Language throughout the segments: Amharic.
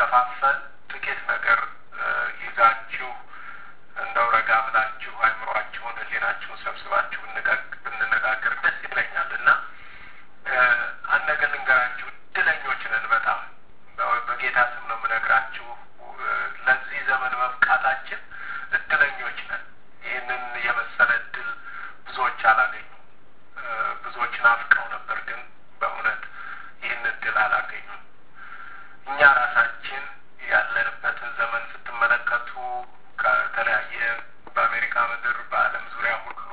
ከምንከፋፈል ጥቂት ነገር ይዛችሁ እንደው ረጋ ብላችሁ አይምሯችሁን፣ ሕሊናችሁን ሰብስባችሁ ብንነጋገር ደስ ይለኛል እና አንድ ነገር ልንገራችሁ። እድለኞች ነን በጣም በጌታ ስም ነው የምነግራችሁ። ለዚህ ዘመን መብቃታችን እድለኞች ነን። ይህንን የመሰለ እድል ብዙዎች አላገኙም። ብዙዎች ናፍቀው ነበር፣ ግን በእውነት ይህን እድል አላገኙም። እኛ ራሳችን ያለንበትን ዘመን ስትመለከቱ ከተለያየ በአሜሪካ ምድር በዓለም ዙሪያ ሁሉ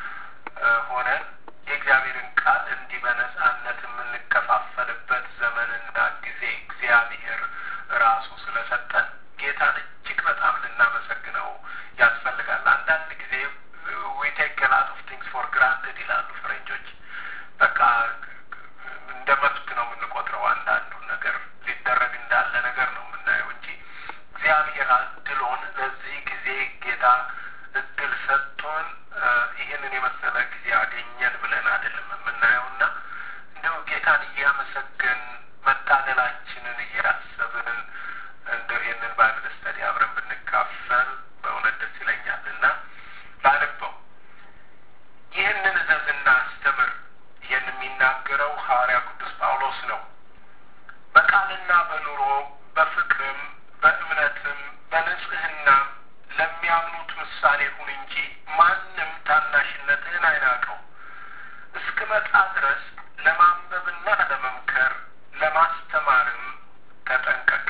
ሆነን የእግዚአብሔርን ቃል እንዲህ በነጻነት የምንከፋፈልበት ዘመንና ጊዜ እግዚአብሔር ራሱ ስለሰጠን ጌታን እጅግ በጣም ልናመሰግነው ያስፈልጋል። አንዳንድ ጊዜ ዊ ቴክ ላት ኦፍ ቲንግስ ፎር ግራንትድ ይላሉ ፈረንጆች። በቃ እንደ መብት ነው የምንቆጥረው። አንዳንዱን ነገር ሊደረግ እንዳለ ነገር ነው የምናየው እንጂ እግዚአብሔር እድሎን ለዚህ ጊዜ ጌታ እድል ሰጥቶን ይህንን የመሰለ ጊዜ አገኘን ብለን አይደለም የምናየው እና እንደው ጌታን እያመሰገን መታደላችንን እያሰብን እንደው ይህንን ባይብል ስተዲ አብረን ብንካፈል በእውነት ደስ ይለኛል እና ላንበው ይህንን እዘዝና አስተምር። ይህን የሚናገረው ሐዋርያ ቅዱስ ጳውሎስ ነው። በቃልና በኑሮ በፍቅርም በእምነትም በንጽህናም ለሚያምኑት ምሳሌ ሁን እንጂ ማንም ታናሽነትህን አይናቀው። እስክመጣ ድረስ ለማንበብና ለመምከር ለማስተማርም ተጠንቀቅ።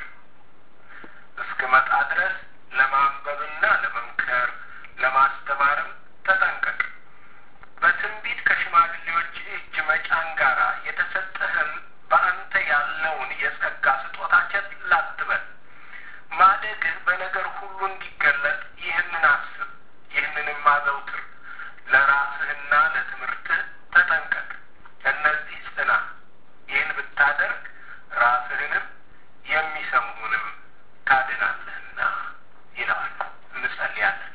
እስክመጣ ድረስ ለማንበብና ለመምከር ለማስተማርም ተጠንቀቅ። በትንቢት ከሽማግሌዎች እጅ መጫን ጋራ የተሰጠህን በአንተ ያለውን የጸጋ ስጦታ ቸል አትበል። ማደግህ በነገር ሁሉ እንዲገለጥ ይህንን አስብ፣ ይህንንም አዘውትር። ለራስህና ለትምህርትህ ተጠንቀቅ፣ እነዚህ ጽና። ይህን ብታደርግ ራስህንም የሚሰሙንም ታድናለህና ይለዋል። እንጸልያለን።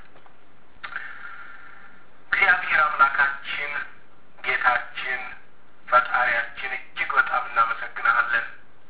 እግዚአብሔር አምላካችን ጌታችን ፈጣሪያችን እጅግ በጣም እናመሰግንሃለን።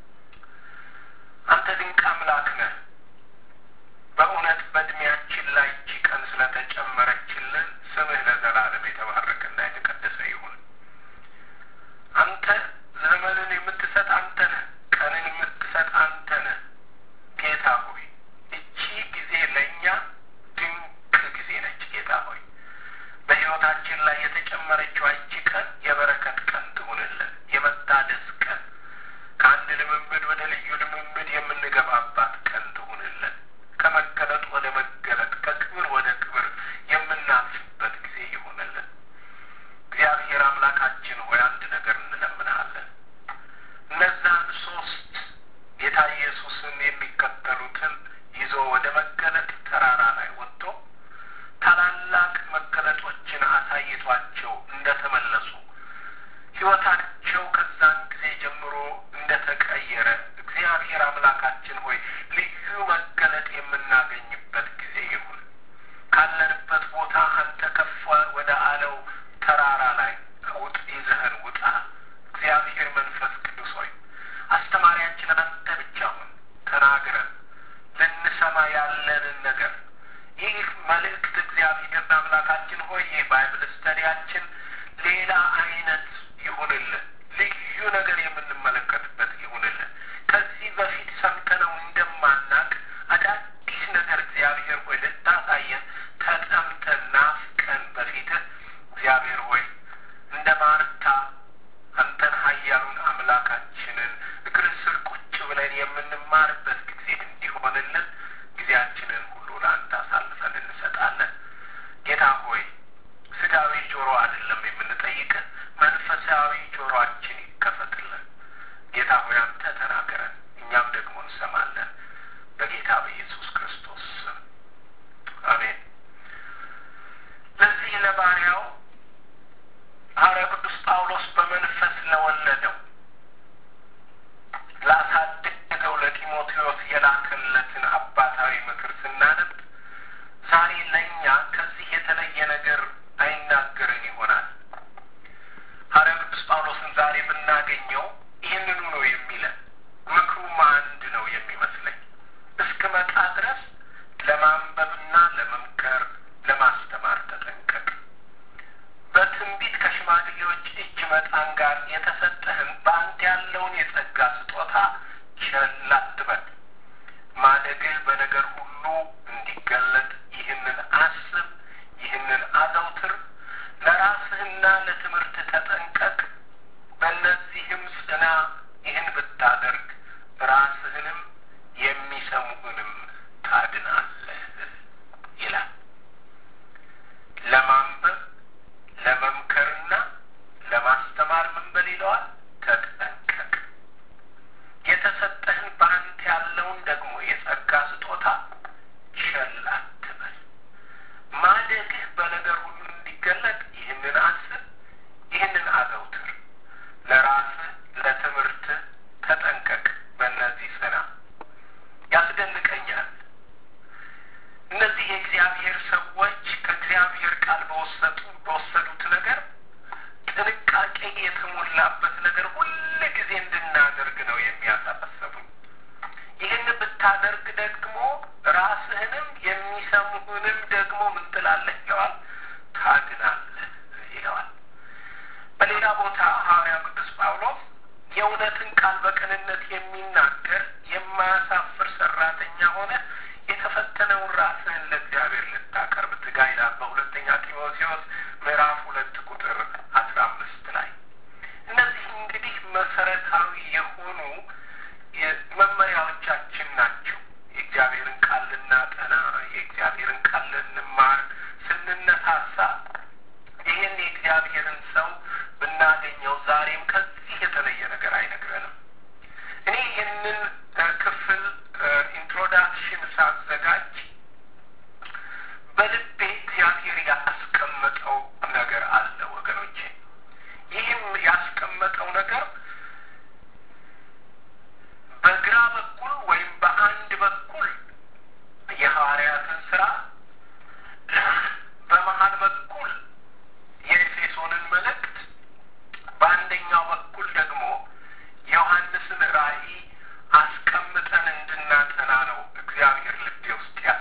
አንተ ድንቅ አምላክ ነህ። በእውነት በእድሜያችን ላይ እጅ ቀን ስለተጨመረችልን ስምህ ለዘላለም የተባረከና የተቀደሰ ይሁን። አንተ ዘመንን የምትሰጥ አንተ ነህ። ቀንን የምትሰጥ አንተ ነህ። ጌታ ሆይ እቺ ጊዜ ለእኛ ድንቅ ጊዜ ነች። ጌታ ሆይ በሕይወታችን ላይ የተጨመረችው እቺ ቀን የበረከት ቀን ትሁንልን፣ የመታደስ ቀን ከአንድ ልምምድ ወደ ልዩ ልምምድ የምንገባባት ቀን ትሁንልን። ከመገለጥ ወደ መገለጥ ከክብር ወደ ክብር የምናልፍበት ጊዜ ይሁንልን። እግዚአብሔር አምላካችን ሆይ አንድ ነገር እንለምንሃለን። እነዛን ሶስት ጌታ ኢየሱስን የሚከተሉትን ይዞ ወደ መገለጥ ተራራ ላይ ወጥቶ ታላላቅ መገለጦችን አሳይቷቸው እንደተመለሱ ሕይወታቸው ከዛን ጊዜ ጀምሮ እንደተቀየረ እግዚአብሔር አምላካችን ሆይ ልዩ መገለጥ የምናገኝበት ጊዜ ይሁን። ካለንበት ቦታ አንተ ከፍ ወደ አለው ተራራ ላይ ውጥ ይዘህን ውጣ። እግዚአብሔር መንፈስ ቅዱስ ሆይ አስተማሪያችን አንተ ብቻ ሁን። ተናግረን ልንሰማ ያለንን ነገር ይህ መልእክት እግዚአብሔር አምላካችን ሆይ ይህ ባይብል ስተዲያችን ሌላ አይነት ይሁንልን። ልዩ ነገር የምንመለከትበት ይሁንልን። ከዚህ በፊት ሰምተነው እንደማናቅ አዳዲስ ነገር እግዚአብሔር ሆይ ልታሳየን ተጠምተን ናፍቀን በፊትህ እግዚአብሔር ሆይ እንደ ማርታ አንተን ኃያሉን አምላካችንን እግር ስር ቁጭ ብለን የምንማርበት ጊዜ እንዲሆንልን ጊዜያችንን ሁሉ ለአንተ አሳልፈን እንሰጣለን። ጌታ ሆይ ስጋዊ ጆሮ አይደለም የምንጠይቅህ፣ መንፈሳዊ ጆሮአችን ይከፈትልን። በነገር ሁሉ እንዲገለጥ ይህንን አስብ፣ ይህንን አዘውትር፣ ለራስህና ለትምህርት ተጠንቀቅ፣ በእነዚህም ጽና። ይህን ብታደርግ ራስህንም የሚሰሙህንም ታድናለህ ይላል። ለማንበብ ለመምከርና ለማስተማር ምን በል ይለዋል? ተጠንቀቅ። የተሰጠህን በአንተ ያለውን ደግሞ የጸጋ ስጦታ ቸል አትበል። ማደግህ በነገር ሁሉ እንዲገለጥ ይህንን አስብ፣ ይህንን አዘውትር፣ ለራስህ ለትምህርትህ ተጠንቀቅ፣ በእነዚህ ጽና። ያስደንቀኛል። እነዚህ የእግዚአብሔር ሰዎች ከእግዚአብሔር ቃል በወሰዱ በወሰዱት ነገር ጥንቃቄ የተሞላበት ነገር ሁል ጊዜ እንድናደርግ ነው የሚያሳሰቡኝ። ይህን ብታደርግ ደግሞ ራስህንም የሚሰሙህንም ደግሞ ምን ትላለህ ይለዋል፣ ታድናለህ ይለዋል። በሌላ ቦታ ሐዋርያው ቅዱስ ጳውሎስ የእውነትን ቃል በቅንነት የሚናገር የማያሳፍር ሰራተኛ ሆነ የተፈተነውን ራስህን ለእግዚአብሔር ልታቀርብ ትጋ ይላል በሁለተኛ ጢሞቴዎስ ምዕራፍ ሁለት ቁጥር አስራ አምስት ላይ እነዚህ እንግዲህ መሰረታዊ የሆኑ መመሪያዎቻችን ናቸው። የእግዚአብሔርን ቃል ልናጠና፣ የእግዚአብሔርን ቃል ልንማር ስንነሳሳ ይህን የእግዚአብሔርን ሰው ብናገኘው ዛሬም ከዚህ የተለየ ነገር አይነግረንም። እኔ ይህንን ክፍል ኢንትሮዳክሽን ሳዘጋጅ በልቤ እግዚአብሔር ያስቀመጠው ነገር አለ ወገኖቼ። ይህም ያስቀመጠው ነገር በግራ በኩል ወይም በአንድ በኩል የሐዋርያትን ስራ በመሀል በኩል የኤፌሶንን መልእክት በአንደኛው በኩል ደግሞ ዮሐንስን ራእይ አስቀምጠን እንድናጠና ነው እግዚአብሔር ልቤ ውስጥ ያ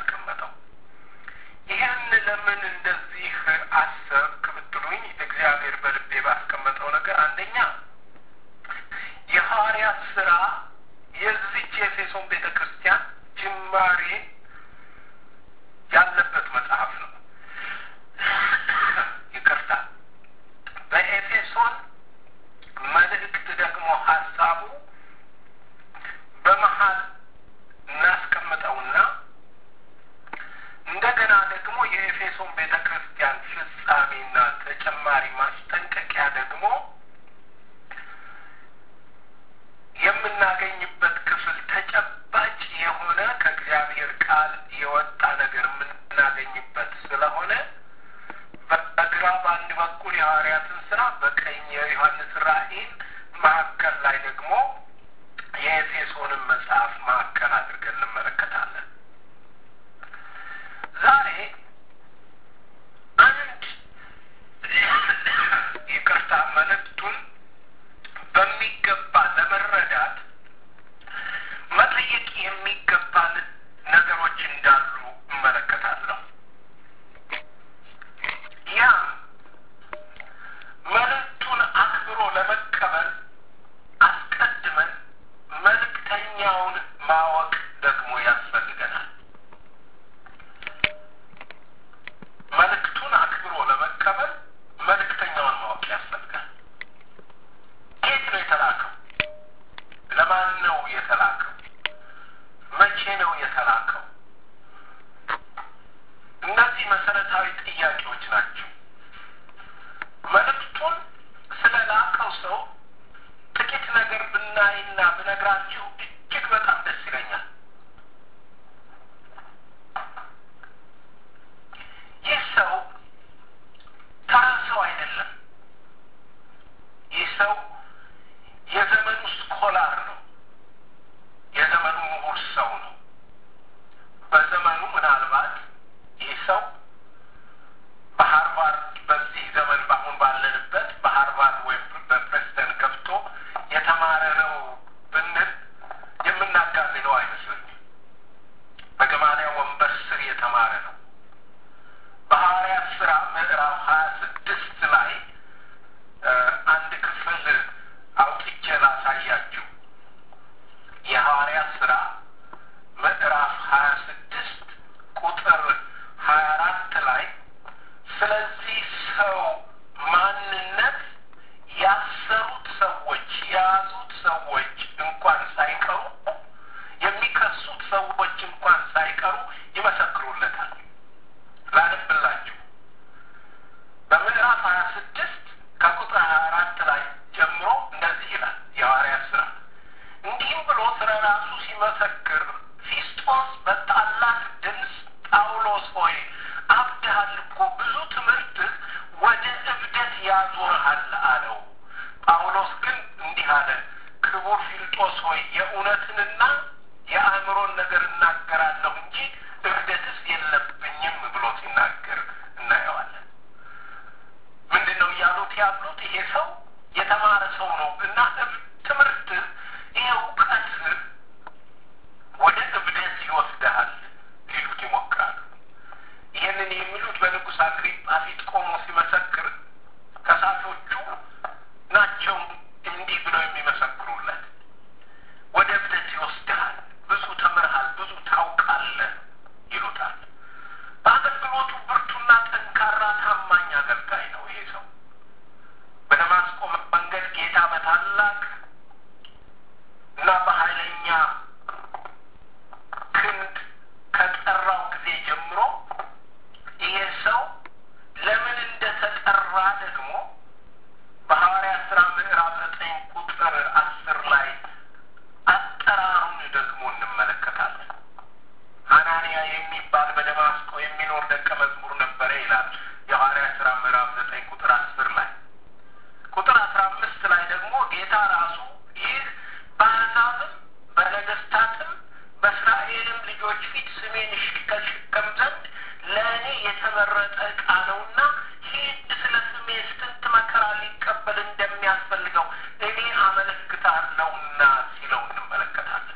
በወንበዴዎች ፊት ስሜን እሸከም ዘንድ ለእኔ የተመረጠ ዕቃ ነውና ሂድ ስለ ስሜ ስንት መከራ ሊቀበል እንደሚያስፈልገው እኔ አመለክታለሁና ሲለው እንመለከታለን።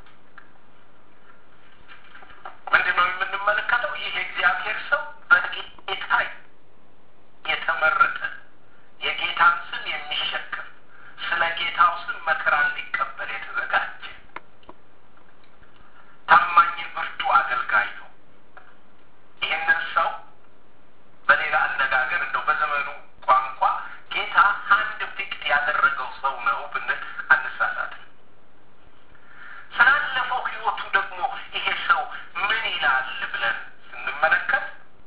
ምንድን ነው የምንመለከተው? ይህ የእግዚአብሔር ሰው በጌታ የተመረጠ የጌታን ስም የሚሸከም ስለ ጌታው ስም መከራን ሊቀበል የተዘጋጀ ታማኝ ብርቱ አገልጋይ ነው። ይህንን ሰው በሌላ አነጋገር እንደው በዘመኑ ቋንቋ ጌታ አንድ ፊክት ያደረገው ሰው ነው ብንል አንሳሳትም። ስላለፈው ሕይወቱ ደግሞ ይሄ ሰው ምን ይላል ብለን ስንመለከት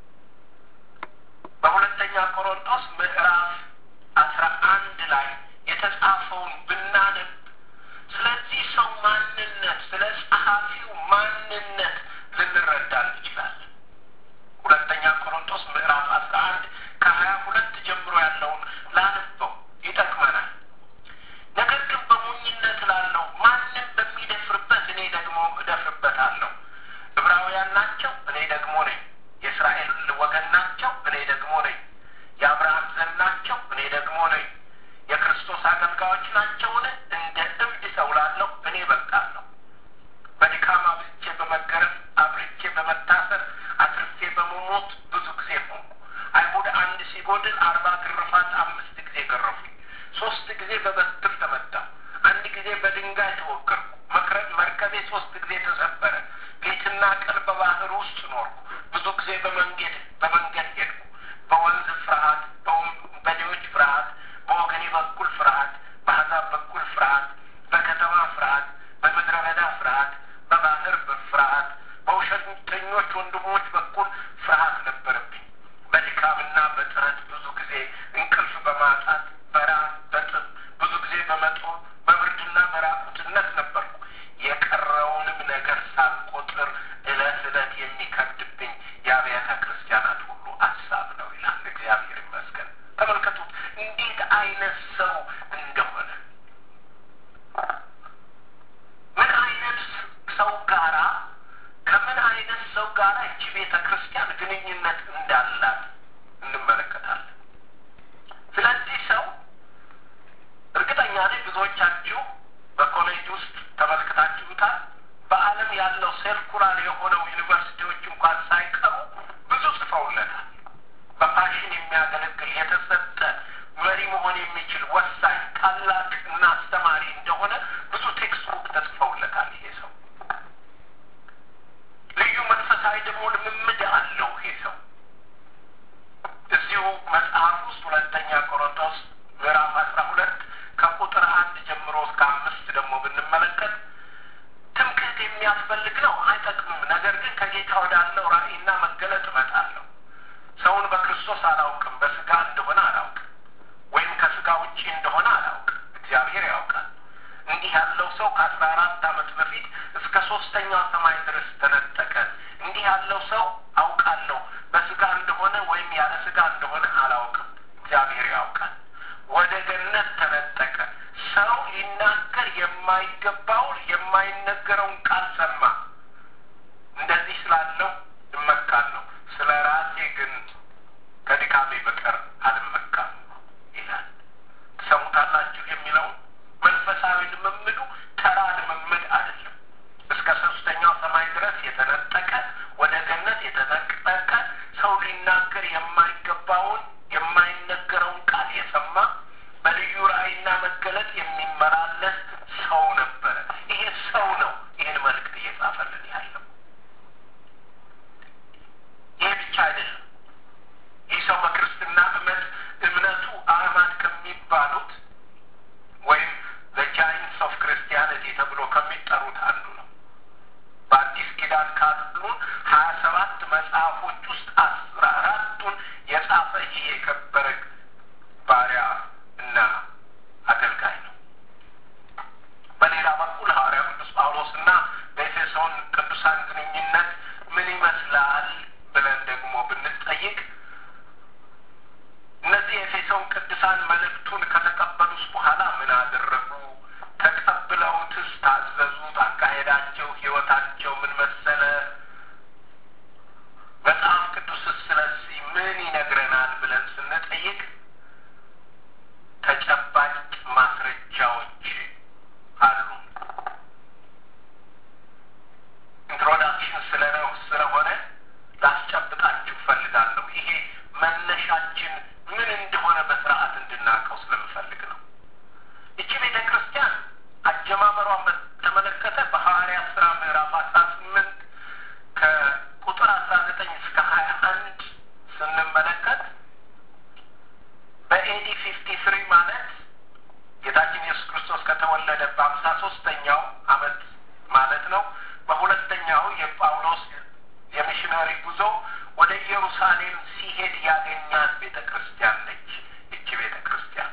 በሁለተኛ ቆሮንቶስ ምዕራፍ አስራ አንድ ላይ የተጻፈውን ብናነብ ስለዚህ ሰው ማንነት ስለ ጸሐፊው ማንነት ልንረዳ እንችላለን። ሁለተኛ ቆሮንቶስ ምዕራፍ አስራ አንድ ከሀያ ሁለት ጀምሮ ያለውን ላንበው ይጠቅመናል። ነገር ግን በሞኝነት ላለው ማንም በሚደፍርበት እኔ ደግሞ እደፍርበታለሁ። ዕብራውያን ናቸው፣ እኔ ደግሞ ነኝ። የእስራኤል ወገን ናቸው፣ እኔ ደግሞ ነኝ። የአብርሃም ዘር ናቸው፣ እኔ ደግሞ ነኝ። የክርስቶስ አገልጋዮች ናቸውን? እንደ እብድ ሰው ላለሁ እኔ በቃለሁ። በድካም አብዝቼ በመገረፍ አብርቼ በመታሰር አትርፌ በመሞት ብዙ ጊዜ ሆንኩ። አይሁድ አንድ ሲጎድል አርባ ግርፋት አምስት ጊዜ ገረፉኝ። ሶስት ጊዜ በበትር ተመታሁ። አንድ ጊዜ በድንጋይ ተወገርኩ። መርከቤ ሶስት ጊዜ ተሰበረ። ሌትና ቀን በባህር ውስጥ ኖርኩ። ብዙ ጊዜ በመንገድ በመንገድ ሄድኩ። በወንዝ ፍርሃት፣ በወንበዴዎች ፍርሃት፣ በወገኔ በኩል ፍርሃት፣ በአሕዛብ በኩል ፍርሃት፣ በከተማ ፍርሃት፣ በምድረ በዳ ፍርሃት፣ በባህር ፍርሃት፣ በውሸተኞች ወንድሞች በኩል ፍርሃት ነበረብኝ። በድካምና በጥረት ብዙ ጊዜ እንቅልፍ በማጣት በራብ በጥም ብዙ ጊዜ በመጦም በብርድና በራቁትነት ነበርኩ። የቀረውንም ነገር ሳልቆጥር እለት እለት የሚከብድብኝ የአብያተ ክርስቲያናት ሁሉ ሀሳብ ነው ይላል። እግዚአብሔር ይመስገን። ተመልከቱት እንዴት አይነት ሰው እንደሆነ ምን አይነት ሰው ጋራ ከምን አይነት ሰው ጋራ እቺ ቤተ ክርስቲያን ግንኙነት እንዳላት እንመለከታለን። ስለዚህ ሰው እርግጠኛ ነኝ ብዙዎቻችሁ በኮሌጅ ውስጥ ተመልክታችሁታል። በዓለም ያለው ሴርኩላር የሆነው ዩኒቨርሲቲዎች እንኳን ሳይቀሩ ብዙ ጽፈውለታል። በፓሽን የሚያገለግል የተሰጠ መሪ መሆን የሚችል ወሳኝ ታላቅ እና አስተማሪ እንደሆነ ብዙ ቴክስት ቡክ ተጽፈውለታል። ይሄ ሰው ልዩ መንፈሳዊ ደግሞ ልምምድ አለው። ይሄ ሰው እዚሁ መጽሐፍ ውስጥ ሁለተኛ ቆሮንቶስ ምዕራፍ አስራ ሁለት ከቁጥር አንድ ጀምሮ እስከ አምስት ደግሞ ብንመለከት ትምክህት የሚያስፈልግ ነው፣ አይጠቅምም። ነገር ግን ከጌታ ወዳለው ራእይና መገለጥ እመጣለሁ። ሰውን በክርስቶስ አላውቅም፣ በስጋ እንደሆነ አላውቅም፣ ወይም ከስጋ ውጪ እንደሆነ አላውቅም። እግዚአብሔር ያውቃል። እንዲህ ያለው ሰው ከአስራ አራት ዓመት በፊት እስከ ሶስተኛው ሰማይ ድረስ ተነጠቀ። እንዲህ ያለው ሰው አውቃለሁ፣ በስጋ እንደሆነ ወይም ያለ ስጋ እንደሆነ አላውቅም። እግዚአብሔር ያውቃል። ወደ ገነት ተነጠቀ። ሰው ሊናገር የማይገባውን የማይነገረውን ቃል ሰማ። እንደዚህ ስላለው እመካለሁ፣ ስለ ራሴ ግን ከድካሜ በቀር አልመካም ይላል። ትሰሙታላችሁ የሚለውን መንፈሳዊ ልምምዱ ተራ ልምምድ አይደለም። እስከ ሶስተኛው ሰማይ ድረስ የተነጠቀ ወደ ገነት የተነጠቀ ሰው ሊናገር የማይገባውን የማይነገረውን ቃል የሰማ በልዩ ራእይና መገለጥ የሚመላለስ ሰው ነበረ። ይሄ ሰው ነው ይህን መልእክት እየጻፈልን ያለው። ይህ ብቻ አይደለም። ይህ ሰው በክርስትና እምነት እምነቱ አህማድ ከሚባሉት ወይም ዘጃይንትስ ኦፍ ክርስቲያኒቲ ተብሎ ከሚጠሩት አንዱ ነው። በአዲስ ኪዳን ካሉን ሀያ ሰባት መጽሐፎች ውስጥ አስራ አራቱን የጻፈ ይህ የከበረ ባሪያ እና አገልጋይ ነው። በሌላ በኩል ሐዋርያ ቅዱስ ጳውሎስ እና በኤፌሶን ቅዱሳን ግንኙነት ምን ይመስላል ብለን ደግሞ ብንጠይቅ እነዚህ የኤፌሶን ቅዱሳን መልእክቱን ከተቀበሉስ በኋላ ምን አደረጉ? ተቀብለውትስ ታዘዙት? አካሄዳቸው፣ ህይወታቸው ምን መሰለ የጳውሎስ የሚሽነሪ ጉዞ ወደ ኢየሩሳሌም ሲሄድ ያገኛት ቤተ ክርስቲያን ነች። እቺ ቤተ ክርስቲያን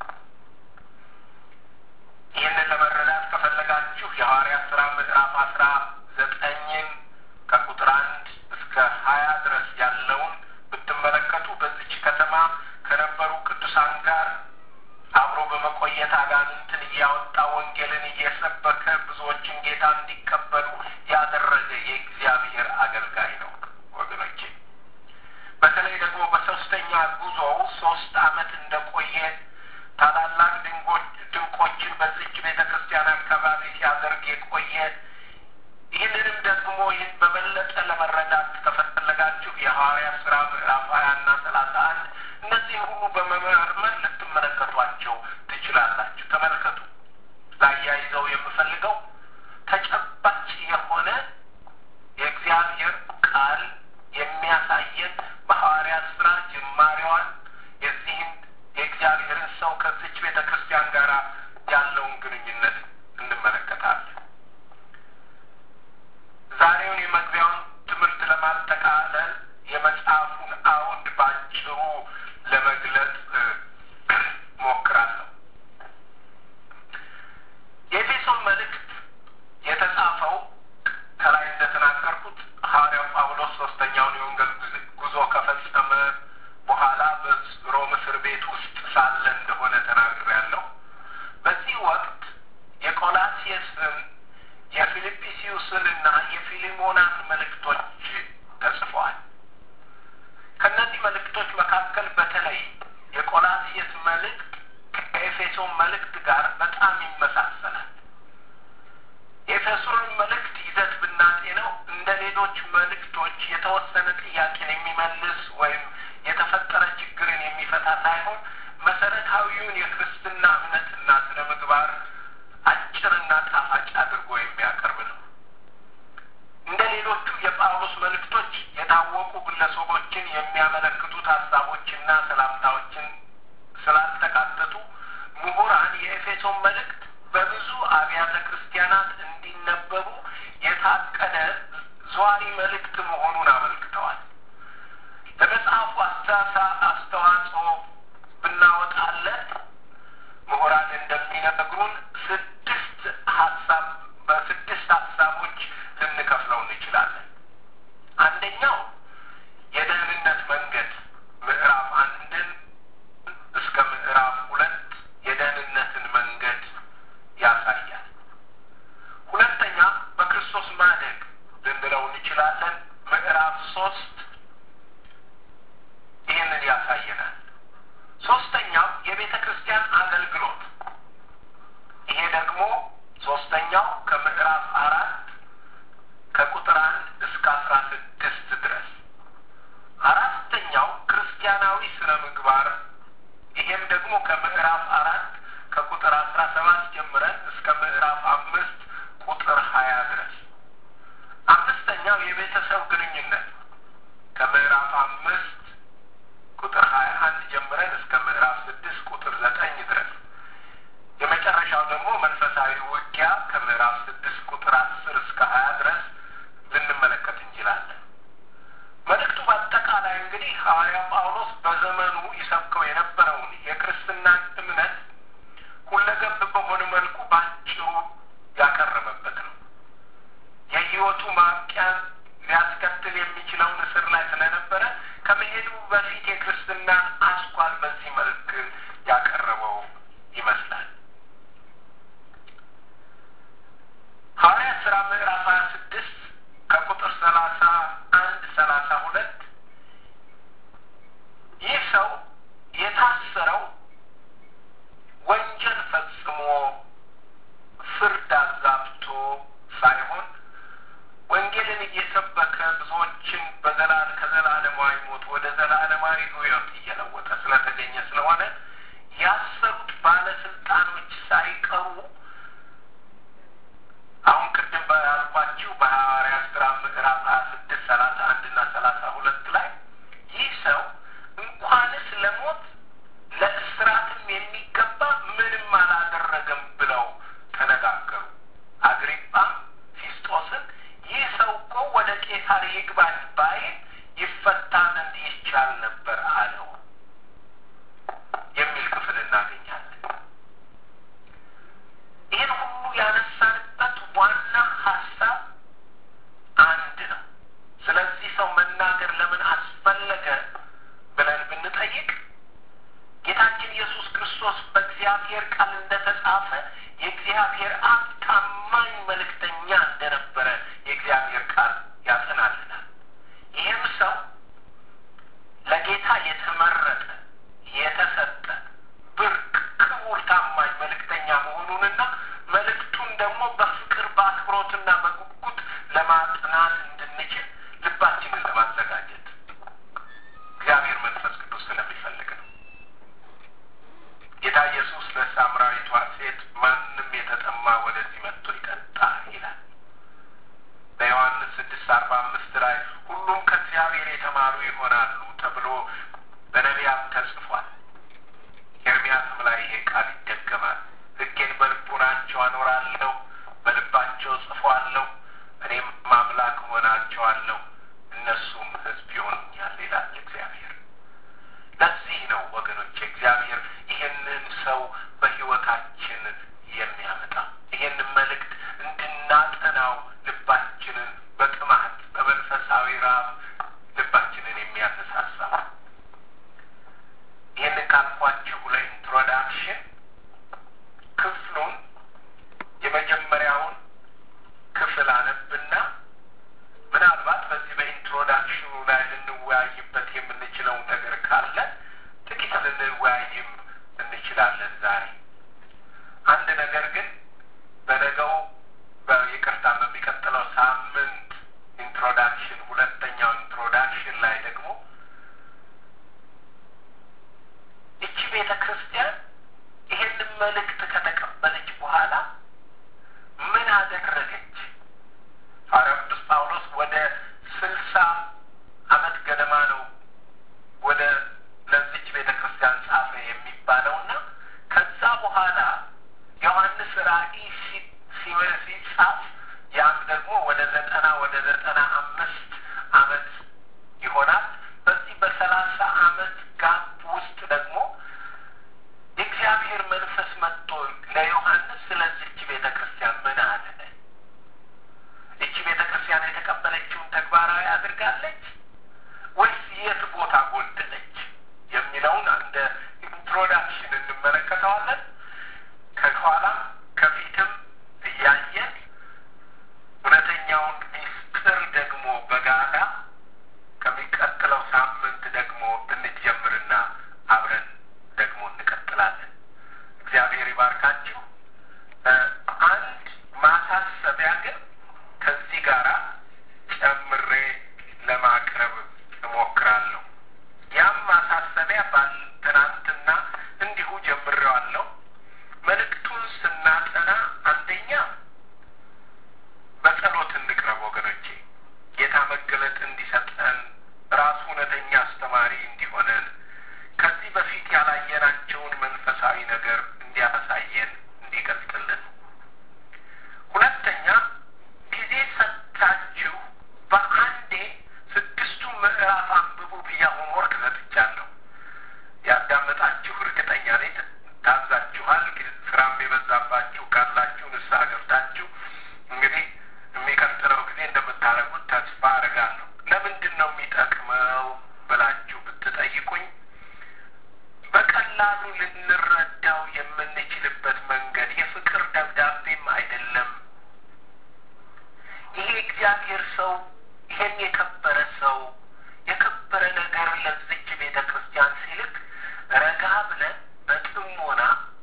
ይህንን ለመረዳት ከፈለጋችሁ የሐዋርያት ሥራ ምዕራፍ አስራ ዘጠኝን ከቁጥር አንድ እስከ ሀያ ድረስ ያለውን ብትመለከቱ በዚች ከተማ ከነበሩ ቅዱሳን ጋር አብሮ በመቆየት አጋንንትን እያወጣ ወንጌልን እየሰበከ ብዙዎችን ጌታ እንዲቀበሉ ያደረገ የእግዚአብሔር አገልጋይ ነው ወገኖቼ። በተለይ ደግሞ በሶስተኛ ጉዞው ሶስት ዓመት እንደቆየ ታላላቅ ድንቆችን በዚች ቤተ ክርስቲያን አካባቢ ሲያደርግ የቆየ ይህንንም ደግሞ ይህን በበለጠ ለመረዳት ከፈለጋችሁ የሐዋርያት ሥራ ምዕራፍ ሀያ እና ሰላሳ አንድ እነዚህን ሁሉ በመመርመር ልትመለከቷቸው ትችላላችሁ። ተመልከቱ። ላያይዘው የምፈልገው ተጨባጭ የሆነ የእግዚአብሔር ቃል የሚያሳየን በሐዋርያት ሥራ ጅማሬዋን የዚህን የእግዚአብሔርን ሰው ከዚች ቤተ ክርስቲያን ጋር ያለውን ግንኙነት እንመለከታለን። ዛሬውን የመግቢያውን ትምህርት ለማጠቃለል የመጽሐፉን አውድ ባጭሩ ለመግለጽ ሞክራለሁ። የኤፌሶን መልእክት የተጻፈው ከላይ እንደተናገርኩት ሐዋርያው ጳውሎስ ሶስተኛውን የወንጌል ጉዞ ከፈጸመ በኋላ በሮም እስር ቤት ውስጥ ሳለ እንደሆነ ተናግሬያለሁ። በዚህ ወቅት የቆላሲየስን የፊልጵስዩስን እና የፊሊሞናን መልእክቶች ተጽፈዋል። ከእነዚህ መልእክቶች መካከል በተለይ የቆላሲየስ መልእክት ከኤፌሶን መልእክት ጋር በጣም ይመሳሰላል። የኤፌሶን መልእክት ይዘት ብናጤነው እንደ ሌሎች መልእክቶች የተወሰነ ጥያቄን የሚመልስ ወይም የተፈጠረ ችግርን የሚፈታ ሳይሆን መሰረታዊውን የክርስትና እምነትና ስነ ምግባር አጭርና ጣፋጭ አድርጎ የሚያቀርብ ነው። እንደ ሌሎቹ የጳውሎስ መልእክቶች የታወቁ ግለሰቦችን የሚያመለክቱት ሀሳቦችና ሰላምታዎችን ስላልተካተቱ ምሁራን የኤፌሶን መልእክት በብዙ አብያተ ክርስቲያናት እንዲነበቡ የታቀደ ዘዋሪ መልእክት መሆኑን አመልክተዋል። ለመጽሐፉ አስተሳ አስተዋጽኦ ብናወጣለት ምሁራን እንደሚነግሩን ስድስት ሀሳብ በስድስት ሀሳቦች ልንከፍለው እንችላለን። አንደኛው የደህንነት መንገድ ምዕራፍ አንድን እስከ ምዕራፍ ሁለት የደህንነትን መንገድ ያሳያል። ሁለተኛ በክርስቶስ ማደግ ልንለው እንችላለን። ምዕራፍ ሶስት ይህንን ያሳየናል። ሶስተኛው የቤተ ክርስቲያን አገልግሎት ይሄ ደግሞ ሶስተኛው ከምዕራፍ አራት ከቁጥር አንድ እስከ አስራ ስድስት ድረስ አራተኛው ክርስቲያናዊ ስነ ምግባር ይሄም ደግሞ ከምዕራፍ አራት ከቁጥር አስራ ሰባት ጀምረን እስከ ምዕራፍ አምስት ቁጥር ሀያ ድረስ አምስተኛው የቤተሰብ ግንኙነት ከምዕራፍ አምስት ቁጥር ሀያ አንድ ጀምረን እስከ ምዕራፍ ስድስት ቁጥር ዘጠኝ ድረስ የመጨረሻው ደግሞ መንፈሳዊ ውጊያ ከምዕራፍ ስድስት ቁጥር አስር እስከ ሀያ ድረስ ልንመለከት እንችላለን። መልእክቱ በአጠቃላይ እንግዲህ ሐዋርያው ጳውሎስ በዘመኑ ይሰብከው የነበረውን የክርስትናን እምነት ሁለገብ በሆነ መልኩ በአጭሩ ያቀረበበት ነው። የሕይወቱ ማብቂያን ሊያስከትል የሚችለውን እስር ላይ ስለነበረ ከመሄዱ በፊት የክርስትናን አስኳል በዚህ መልክ ያቀረበው ይመስላል። ሐዋርያት ሥራ ምዕራፍ ሀያ ስድስት ከቁጥር ሰላሳ አንድ ሰላሳ ሁለት ይህ ሰው የታሰረው ወንጀል ፈጽሞ ፍርድ አዛብቶ ሳይሆን ወንጌልን እየሰበከ ብዙዎችን በዘላል ከዘላለማዊ ሞት ወደ ዘላለማዊ ሕይወት እየለወጠ ስለተገኘ ስለሆነ ያሰሩት ባለስልጣኖች ሳይቀሩ አሁን ቅድም ባልኳችሁ በሐዋርያት ሥራ ምዕራፍ ሀያ ስድስት ሰላሳ አንድ እና ሰላሳ ሁለት ላይ ይህ ሰው እንኳንስ ለሞት ለእስራትም የሚገባ ምንም አላደረገም ብለው ተነጋገሩ። አግሪጳም ፊስጦስን ይህ ሰው ቄሳር ይግባኝ ባይል ይፈታ ዘንድ ይቻል ነበር አለው የሚል ክፍል እናገኛለን። ይህን ሁሉ ያነሳንበት ዋና ሀሳብ አንድ ነው። ስለዚህ ሰው መናገር ለምን አስፈለገ ብለን ብንጠይቅ ጌታችን ኢየሱስ ክርስቶስ በእግዚአብሔር ቃል እንደተጻፈ የእግዚአብሔር አብ ታማኝ መልእክተኛ እንደነበረ የእግዚአብሔር ቃል ያጸናልናል። ይህም ሰው ለጌታ የተመረጠ የተሰጠ ብርቅ ክቡር ታማኝ መልእክተኛ መሆኑንና መልእክቱን ደግሞ በፍቅር በአክብሮትና በጉጉት ለማጥናት እንድንችል ልባችንን ለማዘጋጀት እግዚአብሔር መንፈስ ቅዱስ ስለሚፈልግ ነው። ጌታ ኢየሱስ ለሳምራዊቷ ሴት ማንም የተጠማ ወደዚህ መጥቶ ይጠጣ ይላል። በዮሐንስ ስድስት አርባ አምስት ላይ ሁሉም ከእግዚአብሔር የተማሩ ይሆናሉ ተብሎ በነቢያም ተጽፏል። ኤርሚያስም ላይ ይሄ ቃል ይደገማል። ሕጌን በልቡናቸው አኖራለሁ፣ በልባቸው ጽፏለሁ፣ እኔም አምላክ እሆናቸዋለሁ፣ እነሱም ሕዝብ ይሆኑኛል ይላል እግዚአብሔር። ለዚህ ነው ወገኖች እግዚአብሔር ይህንን ሰው በሕይወታችን የሚያመጣ ይህንን መልእክት እንድናጠናው ልባችንን በጥማት በመንፈሳዊ ራብ ልባችንን የሚያነሳሳ ይህንን ካልኳችሁ ለኢንትሮዳክሽን ክፍሉን የመጀመሪያውን ክፍል አነብና ምናልባት በዚህ በኢንትሮዳክሽኑ ላይ ልንወያይበት የምንችለው ነገር ካለ ጥቂት ልንወያይም እንችላለን ዛሬ። አንድ ነገር ግን በነገው በይቅርታ በሚቀጥለው ሳምንት ኢንትሮዳክሽን ሁለተኛው ኢንትሮዳክሽን ላይ ደግሞ ይቺ ቤተ ክርስቲያን ይሄንን መልእክት ከተቀበለች በኋላ ምን አደረገች? ሐዋርያው ቅዱስ ጳውሎስ ወደ ስልሳ ዓመት ገደማ ነው ወደ ለዚች ቤተ ክርስቲያን ጻፈ የሚባለውና ከዛ በኋላ ዮሐንስ ራእይ ሲጻፍ ያም ደግሞ ወደ ዘጠና ወደ ዘጠና አምስት ዓመት ይሆናል። በዚህ በሰላሳ ዓመት ጋፕ ውስጥ ደግሞ የእግዚአብሔር መንፈስ መጥቶ ለዮሐንስ ስለዚች ቤተ ክርስቲያን ምን አለ? ይቺ ቤተ ክርስቲያን የተቀበለችውን ተግባራዊ አድርጋለች ወይስ የት ቦታ ጎደለች የሚለውን እንደ ኢንትሮዳክሽን እንመለከተዋለን። ከኋላም ከፊትም እያየን እውነተኛውን ሚስጥር ደግሞ በጋራ ከሚቀጥለው ሳምንት ደግሞ እንጀምርና አብረን ደግሞ እንቀጥላለን። እግዚአብሔር ይባርካችሁ። አንድ ማሳሰቢያ ግን ከዚህ ጋር ጨምሬ ለማቅረብ እሞክራለሁ። ያም ማሳሰቢያ ባል ትናንትና እንዲሁ ጀምሬዋለሁ። መልእክቱን ስናጠና አንደኛ በጸሎት እንቅረብ ወገኖቼ። ጌታ መገለጥ እንዲሰጠን ራሱ እውነተኛ አስተማሪ እንዲሆነን ከዚህ በፊት ያላየናቸውን መንፈሳዊ ነገር እንዲያሳየን እንዲገልጥልን። ሁለተኛ ጊዜ ሰጥታችሁ በአንዴ ስድስቱ ምዕራፍ አንብቡ ብዬ ሆምወርክ ሰጥቻለሁ። ያዳመጣችሁ እርግጠኛ ነኝ ታዛችኋል። ስራም የበዛባችሁ ካላችሁ ንስሐ ገብታችሁ እንግዲህ የሚቀጥለው ጊዜ እንደምታደርጉት ተስፋ አድርጋለሁ። ለምንድን ነው የሚጠቅመው ብላችሁ ብትጠይቁኝ በቀላሉ ልንረዳው የምንችልበት መንገድ የፍቅር ደብዳቤም አይደለም። ይሄ እግዚአብሔር ሰው ይሄን የከበረ ሰው የከበረ ነገር ለዚች ቤተ ክርስቲያን ሲልክ ረጋ ብለን በጥሞና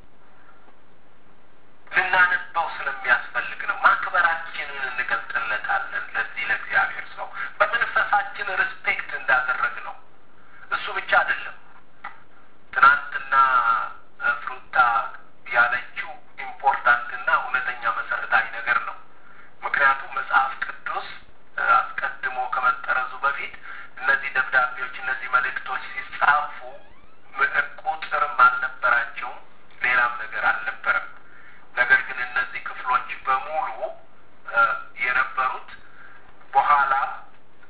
ልናነባው ስለሚያስፈልግ ነው። ማክበራችንን እንገልጥለታለን ለዚህ ለእግዚአብሔር ሰው በመንፈሳችን ሪስፔክት እንዳደረግ ነው። እሱ ብቻ አይደለም። ትናንትና ፍሩታ ያለችው ኢምፖርታንትና እውነተኛ መሰረታዊ ነገር ነው። ምክንያቱም መጽሐፍ ቅዱስ አስቀድሞ ከመጠረዙ በፊት እነዚህ ደብዳቤዎች፣ እነዚህ መልእክቶች ሲጻፉ ቁጥርም አልነበራቸውም፣ ሌላም ነገር አልነበረም። ነገር ግን እነዚህ ክፍሎች በሙሉ የነበሩት በኋላ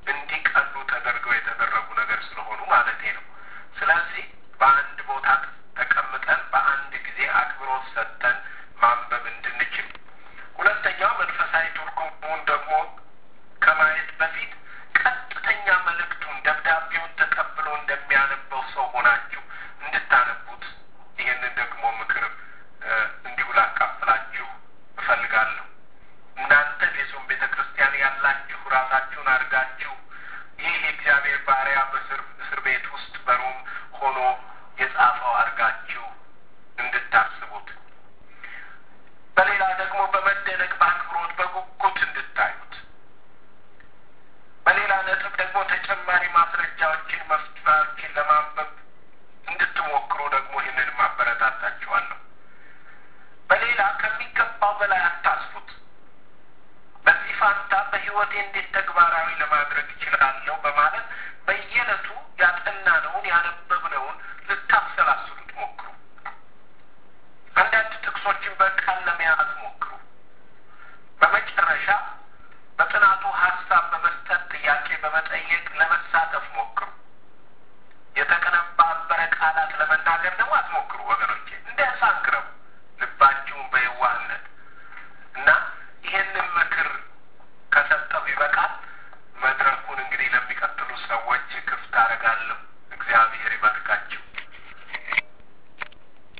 ነጥብ ደግሞ ተጨማሪ ማስረጃዎችን መፍትሄዎችን ለማንበብ እንድትሞክሩ ደግሞ ይህንን ማበረታታችኋለሁ። በሌላ ከሚገባው በላይ አታስፉት። በዚህ ፋንታ በሕይወቴ እንዴት ተግባራዊ ለማድረግ እችላለሁ በማለት በየዕለቱ ያጠናነውን ያነበብነውን ልታሰላስሉት ሞክሩ። አንዳንድ ጥቅሶችን በቃል